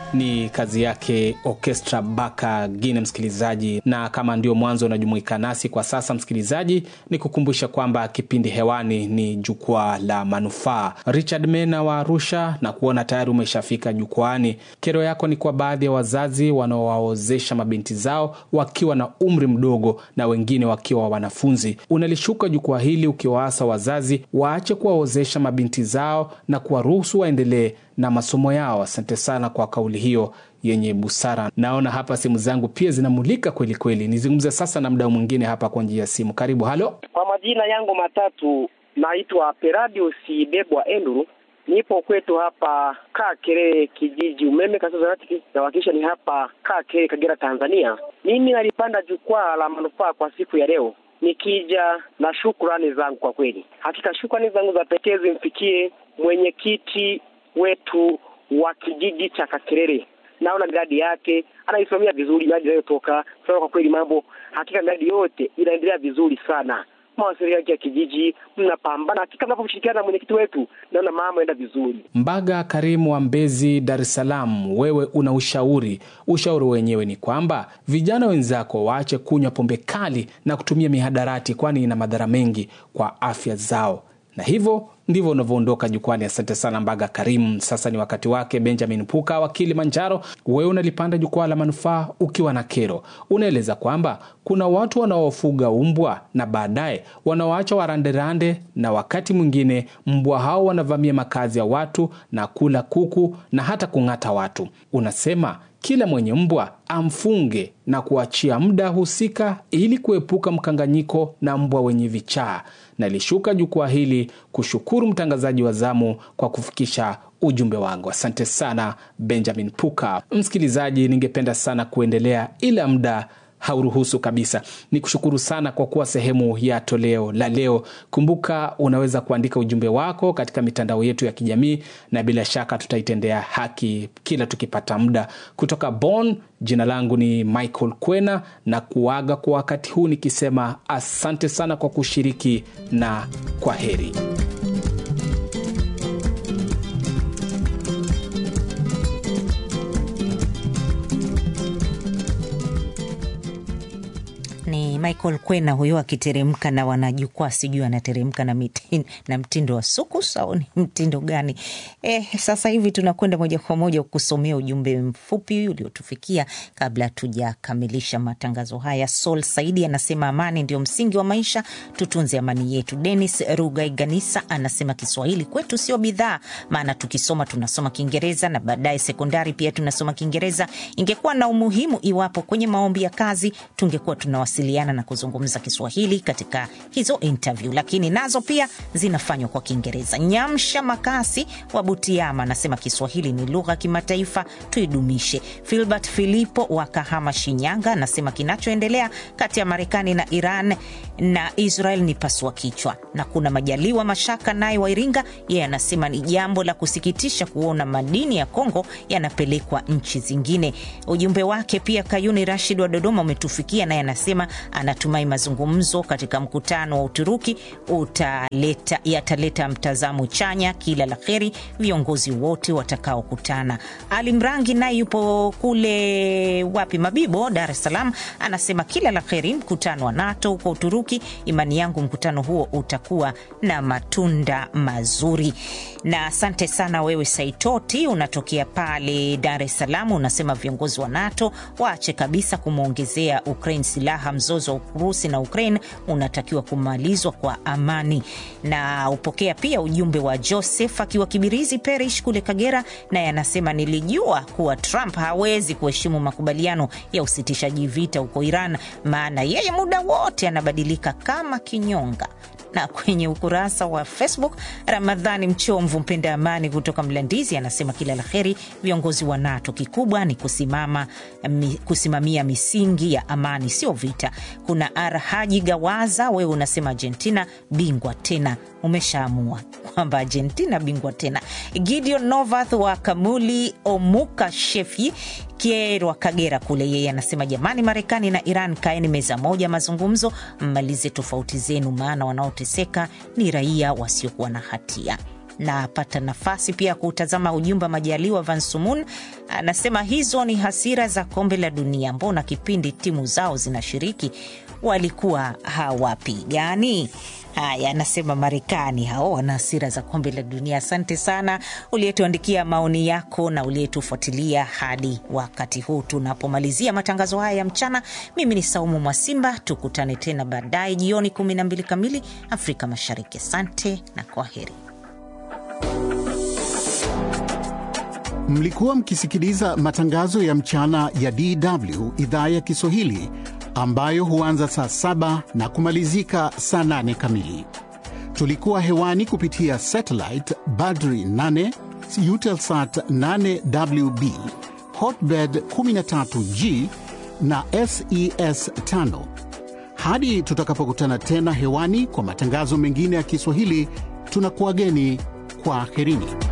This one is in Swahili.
ni kazi yake Orchestra Baka Gine, msikilizaji. Na kama ndio mwanzo unajumuika nasi kwa sasa, msikilizaji, ni kukumbusha kwamba kipindi hewani ni Jukwaa la Manufaa. Richard Mena wa Arusha na kuona tayari umeshafika jukwani. Kero yako ni kwa baadhi ya wazazi wanaowaozesha mabinti zao wakiwa na umri mdogo na wengine wakiwa wanafunzi. Unalishuka jukwaa hili ukiwaasa wazazi waache kuwaozesha mabinti zao na kuwaruhusu waendelee na masomo yao. Asante sana kwa kauli hiyo yenye busara. Naona hapa simu zangu pia zinamulika kweli kweli. Nizungumze sasa na mdau mwingine hapa kwa njia ya simu. Karibu. Halo, Kwa majina yangu matatu naitwa Peradius Bebwa Enduru, nipo kwetu hapa Kakere kijiji umeme Kasazarati, nawakilisha ni hapa Kakere Kagera, Tanzania. Mimi nalipanda jukwaa la manufaa kwa siku ya leo nikija na shukrani zangu. Kwa kweli, hakika shukrani zangu za pekee zimfikie mwenyekiti wetu wa kijiji cha Kakerere. Naona miradi yake anaisimamia vizuri, miradi inayotoka sasa. Kwa kweli mambo hakika, miradi yote inaendelea vizuri sana. Mawasiliano yake ya kijiji mnapambana, hakika mnaposhirikiana na mwenyekiti wetu, naona mambo yanaenda vizuri. Mbaga Karimu wa Mbezi, Dar es Salaam, wewe una ushauri. Ushauri wenyewe ni kwamba vijana wenzako waache kunywa pombe kali na kutumia mihadarati, kwani ina madhara mengi kwa afya zao, na hivyo ndivyo unavyoondoka jukwani. Asante sana Mbaga Karimu. Sasa ni wakati wake Benjamin Puka wa Kilimanjaro. Wewe unalipanda jukwaa la manufaa ukiwa na kero, unaeleza kwamba kuna watu wanaofuga umbwa na baadaye wanawaacha waranderande, na wakati mwingine mbwa hao wanavamia makazi ya watu na kula kuku na hata kung'ata watu. Unasema kila mwenye mbwa amfunge na kuachia muda husika ili kuepuka mkanganyiko na mbwa wenye vichaa. Nalishuka jukwaa hili kushukuru mtangazaji wa zamu kwa kufikisha ujumbe wangu. Asante sana Benjamin Puka. Msikilizaji, ningependa sana kuendelea ila muda hauruhusu kabisa. Ni kushukuru sana kwa kuwa sehemu ya toleo la leo. Kumbuka unaweza kuandika ujumbe wako katika mitandao yetu ya kijamii, na bila shaka tutaitendea haki kila tukipata muda. Kutoka Bonn, jina langu ni Michael Kwena na kuaga kwa wakati huu nikisema asante sana kwa kushiriki na kwa heri. Ni Michael Kwena huyo akiteremka na wanajukwaa, sijui anateremka na, mitin, na mtindo wa sukus au ni mtindo gani? Eh, sasa hivi tunakwenda moja kwa moja kusomea ujumbe mfupi uliotufikia kabla tujakamilisha matangazo haya. Sol Saidi anasema amani ndio msingi wa maisha, tutunze amani yetu. Denis Rugaiganisa anasema Kiswahili kwetu sio bidhaa, maana tukisoma tunasoma Kiingereza na baadaye sekondari pia tunasoma Kiingereza. Ingekuwa na umuhimu iwapo kwenye maombi ya kazi tungekuwa tunawasiliana na kuzungumza Kiswahili katika hizo interview, lakini nazo pia zinafanywa kwa Kiingereza. Nyamsha Makasi wa Butiama anasema Kiswahili ni lugha ya kimataifa, tuidumishe. Filbert Filipo wa Kahama, Shinyanga anasema kinachoendelea kati ya Marekani na Iran na Israel ni pasua kichwa. Na kuna Majaliwa Mashaka naye wa Iringa, yeye anasema ni jambo la kusikitisha kuona madini ya Kongo yanapelekwa nchi zingine. Ujumbe wake pia Kayuni Rashid wa Dodoma umetufikia, naye anasema anatumai mazungumzo katika mkutano wa Uturuki utaleta, yataleta mtazamo chanya. Kila la heri viongozi wote watakaokutana. Ali Mrangi naye yupo kule wapi, Mabibo, Dar es Salaam, anasema kila la heri mkutano wa NATO huko Uturuki. Imani yangu mkutano huo utakuwa na matunda mazuri. Na asante sana wewe Saitoti, unatokea pale Dar es Salaam, unasema viongozi wa NATO waache kabisa kumwongezea Ukraine silaha. Mzozo wa Urusi na Ukraine unatakiwa kumalizwa kwa amani. Na upokea pia ujumbe wa Joseph akiwa Kibirizi Perish kule Kagera, naye anasema nilijua kuwa Trump hawezi kuheshimu makubaliano ya usitishaji vita huko Iran, maana yeye muda wote anabadilika kama kinyonga na kwenye ukurasa wa Facebook, Ramadhani Mchomvu mpenda amani kutoka Mlandizi anasema kila la heri viongozi wa NATO, kikubwa ni kusimama, mi, kusimamia misingi ya amani, sio vita. Kuna Arhaji Gawaza, wewe unasema Argentina bingwa tena, umeshaamua kwamba Argentina bingwa tena. Gideon Novath wa Kamuli Omuka Shefi Kierwa Kagera kule, yeye anasema jamani, Marekani na Iran kaeni meza moja, mazungumzo, mmalize tofauti zenu, maana wanaoteseka ni raia wasiokuwa na hatia. napata nafasi pia kutazama ujumbe wa Majaliwa Van Sumun, anasema hizo ni hasira za kombe la dunia. Mbona kipindi timu zao zinashiriki walikuwa hawapigani? Haya, anasema Marekani hao wana hasira za kombe la dunia. Asante sana uliyetuandikia maoni yako na uliyetufuatilia hadi wakati huu tunapomalizia matangazo haya ya mchana. Mimi ni Saumu Mwasimba, tukutane tena baadaye jioni 12 kamili Afrika Mashariki. Asante na kwa heri. Mlikuwa mkisikiliza matangazo ya mchana ya DW idhaa ya Kiswahili ambayo huanza saa saba na kumalizika saa nane kamili. Tulikuwa hewani kupitia satellite Badri 8 Eutelsat 8WB Hotbird 13G na SES 5. Hadi tutakapokutana tena hewani kwa matangazo mengine ya Kiswahili, tunakuwageni kwa aherini.